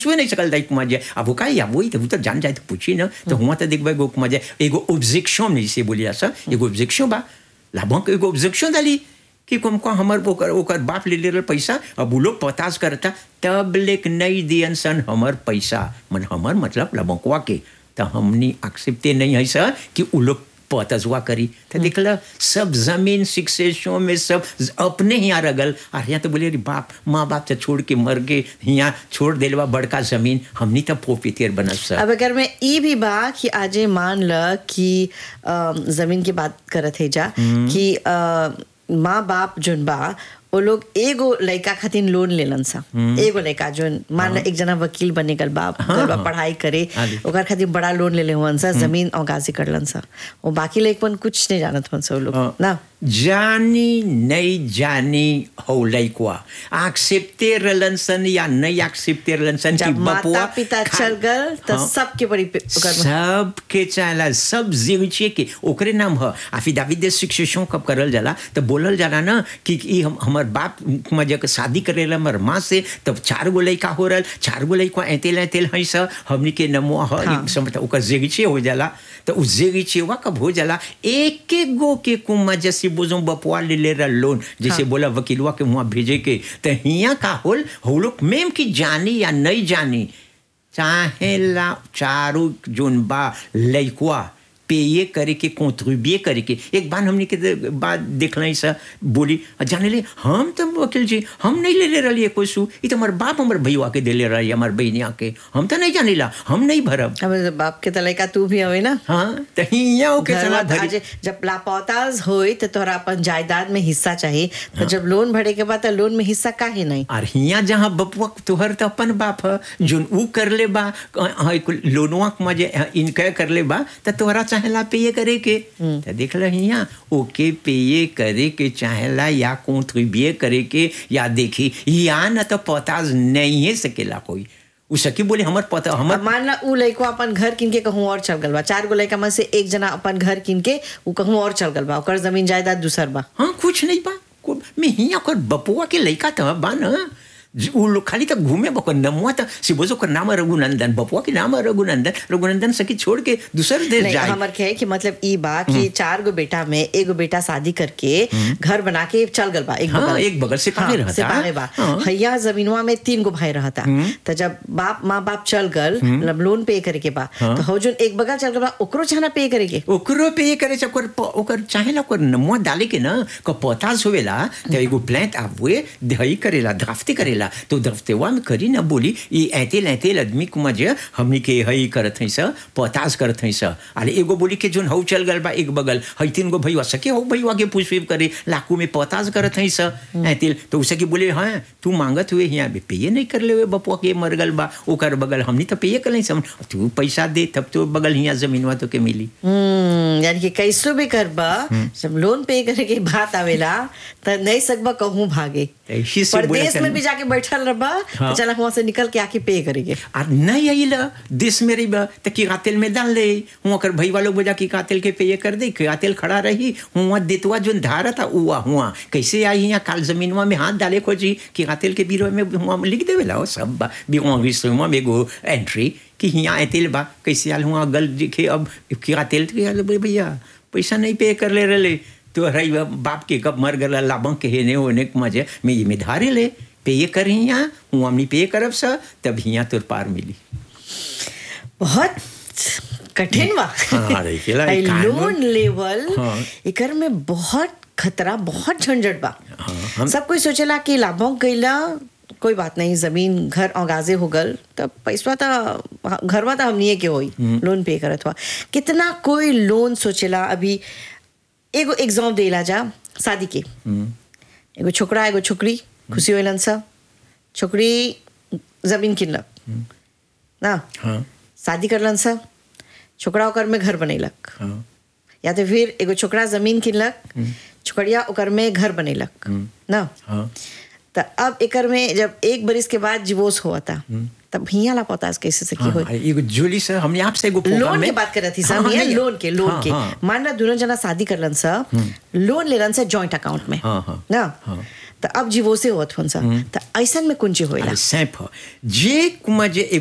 छुए नहीं सकल दाई कुमार जी अब वो का या वही तो वो तो जान जाए तो पूछी ना तो हुआ तो देखबे गो कुमार जी एगो ऑब्जेक्शन नहीं से बोलिया सा एगो ऑब्जेक्शन बा लाभों के एगो ऑब्जेक्शन डाली कि कम को हमर ओकर ओकर बाप ले ले पैसा अब वो लोग पताज करता तब लेक नहीं दियन सन हमर पैसा मन हमर मतलब लबंकवा के तो हमनी एक्सेप्टे नहीं है सर कि वो लोग पतजवा करी तो देखला सब जमीन शिक्षेशों में सब अपने यहाँ रगल और यहाँ तो बोले अरे बाप माँ बाप से छोड़ के मर के यहाँ छोड़ देलवा बड़का जमीन हमनी तो पोपीतेर बनल सर अब अगर मैं ई भी बा कि आजे मान ल कि अ, जमीन की बात करत है जा कि अ, माँ बाप जोन बा वो लोग एगो लड़का खातिर लोन लेलन सा एगो लड़का जोन मान ल एक जना वकील बने गल बा गल बा पढ़ाई करे आदि। ओकर खातिर बड़ा लोन ले ले हुअन सा जमीन और गाजी करलन सा वो बाकी लड़कपन कुछ नहीं जानत हुअन सा वो लोग हाँ। ना जानी नहीं जानी हो लइकवा एक्सेप्टे रहलन सन या नहीं एक्सेप्टे रहलन सन कि जब माता बपुआ पिता खा- चल गल तो हाँ। सबके बड़ी पे- ओकर में- सबके चाहला सब जीविचे के ओकरे नाम ह अफिडाविट शिक्षण कब करल जाला तो बोलल जाला ना कि ई हम हमर बाप मजे के शादी करेला हमर माँ से तब चार गो लइका हो रहल चार गो लइका ऐतेल ऐतेल है स हमनी के नमो ह हाँ। समझ ओकर जेगिचे हो जाला तो उ जेगिचेवा कब हो जाला एक एक गो के कुमा जैसे बोझो बपुआ ले ले रहा लोन जैसे हाँ। बोला वकीलवा के वहाँ भेजे के तो हिया का होल हो लोग मेम की जानी या नहीं जानी चाहे ला चारू जोन बा लइकवा पेये करे के कॉन्ट्रीब्यूए करे के एक बार हमने के दे- बात देखल सा बोली जाने ले हम तो वकील जी हम नहीं ले ले रही कोई सू ये तो हमारे बाप हमारे भैया के दे ले रही हमारे बहनिया के हम तो नहीं जाने ला हम नहीं भरब अब बाप के तो लड़का तू भी हवे ना हाँ तो हिया ओके घर चला में धरी आज जब लापौताज होई तो तोहरा अपन जायदाद में हिस्सा चाहिए तो जब लोन भरे के बाद तो लोन में हिस्सा काहे नहीं और हिया जहाँ बपुआ तोहर तो अपन बाप है जोन ऊ कर ले बा हाँ, एक लोनवा में जे इनके कर ले बा तो तोहरा चाहेला पेये करे के तो देख ल हिया ओके पेये करे के चाहेला या कॉन्ट्रीब्यूए करे के या देखी या न तो पताज नहीं है सकेला कोई उ सकी बोले हमर पता हमर अब मान ला ऊ लड़को अपन घर किन के कहूँ और चल गल बा चार गो लड़का में से एक जना अपन घर किन के ऊ कहूँ और चल गल बा ओकर जमीन जायदाद दूसर बा हाँ कुछ नहीं बा को- मैं हिया कर बपुआ के लइका तो बा न ज- उ लोग खाली तो घूमे बको नमुआ तो सिबोजो कर नाम है रघुनंदन बपुआ के नाम है रघुनंदन रघुनंदन सकी छोड़ के दूसर देश नहीं जाए हमर के है कि मतलब ई बा कि चार गो बेटा में एगो बेटा शादी करके घर बना के चल गल बा एक हाँ, बगल एक बगल से पाले रहता। से पाले बा हाँ। हैया जमीनवा में तीन गो भाई रहता तो जब बाप माँ बाप चल गल मतलब लोन पे करे के बा तो हो जोन एक बगल चल गल बा ओकरो चाहना पे करे के ओकरो पे ये करे ओकर प- ओकर चाहे ना ओकर नमुआ डाले के ना को पोतास होवेला तो एगो प्लांट आवे दही करेला ड्राफ्टी करेला तो ड्राफ्टेवा में करी ना बोली ई ऐतेल ऐतेल आदमी को मजे हमनी के हई करत हई स पोतास करत हई स अरे एगो बोली के जोन हौ चल गल बा एक बगल हई तीन गो भईवा सके हौ भईवा के पुष्प करे लाकू में पोतास करत हई स ऐतेल तो उसे के बोले हाँ तू मांगत हुए यहाँ पे पेये नहीं कर ले बपुआ के मर गल बा ओकर बगल हमनी तो पेये कर नहीं सम तू पैसा दे तब तो बगल हिया जमीनवा तो के मिली हम्म यानी कि कैसो भी करबा जब लोन पे करे के बात आवेला तो नहीं सकबा कहूँ भागे ऐसी से बोला परदेश में चल- भी जाके बैठल रहबा हाँ। तो चला वहां से निकल के आके पे करेंगे आ नहीं आइला देश में रही तो की कातिल में डाल ले हुआ कर भई वालों बोला की कातिल के पे ये कर दे कातिल खड़ा रही हुआ देतवा जो धारा था हुआ हुआ कैसे आई यहाँ काल जमीनवा में हाथ डाले खोजी कि कातिल के बीरो में हुआ में लिख देवे लाओ सब बा भी हुआ विश्व में एगो एंट्री कि यहाँ ऐतिल बा कैसे आल हुआ गल दिखे अब की कातिल के आल बोले भैया पैसा नहीं पे कर ले रहे तो रही बाप के कब मर गला लाभं के हेने होने के मजे में ये में धारे ले पे ये कर यहाँ हुआ हमनी पे करब सा तब यहाँ तुर पार मिली बहुत कठिन बा हाँ, देखिला, आई ई कानून- लोन लेवल हाँ। एकर में बहुत खतरा बहुत झंझट बा हाँ, हम- सब कोई सोचेला कि लाभों गईला कोई बात नहीं जमीन घर औगाजे हो गल तब पैसा तो घरवा तो हमनिए के होई लोन पे करत हुआ कितना कोई लोन सोचेला अभी एगो एग्जाम देला जा शादी के एगो छोकरा एगो छोकरी खुशी होलन सा छोकरी जमीन किनलक ना हाँ शादी करलन सा छोकरा ओकर में घर बनैलक हाँ या तो फिर एगो छोकरा जमीन किनलक छोकरिया ओकर में घर बनैलक ना हाँ तो अब एकर में जब एक बरिस के बाद डिवोर्स हुआ था तब हिया ला पता कैसे से की हाँ, होई एगो जोली से हमने आपसे एगो प्रोग्राम लोन में- के बात कर रही थी हाँ, सर हाँ, भैया नहीं, लोन के लोन हाँ, के हाँ, मान ला दोनों जना शादी करलन सा लोन लेलन सा जॉइंट अकाउंट में हाँ, हाँ, ना हाँ। तो अब जीवो से होत हुन सा तो ऐसन में कुंची होइला अरे सैंप ह जे कुमा जे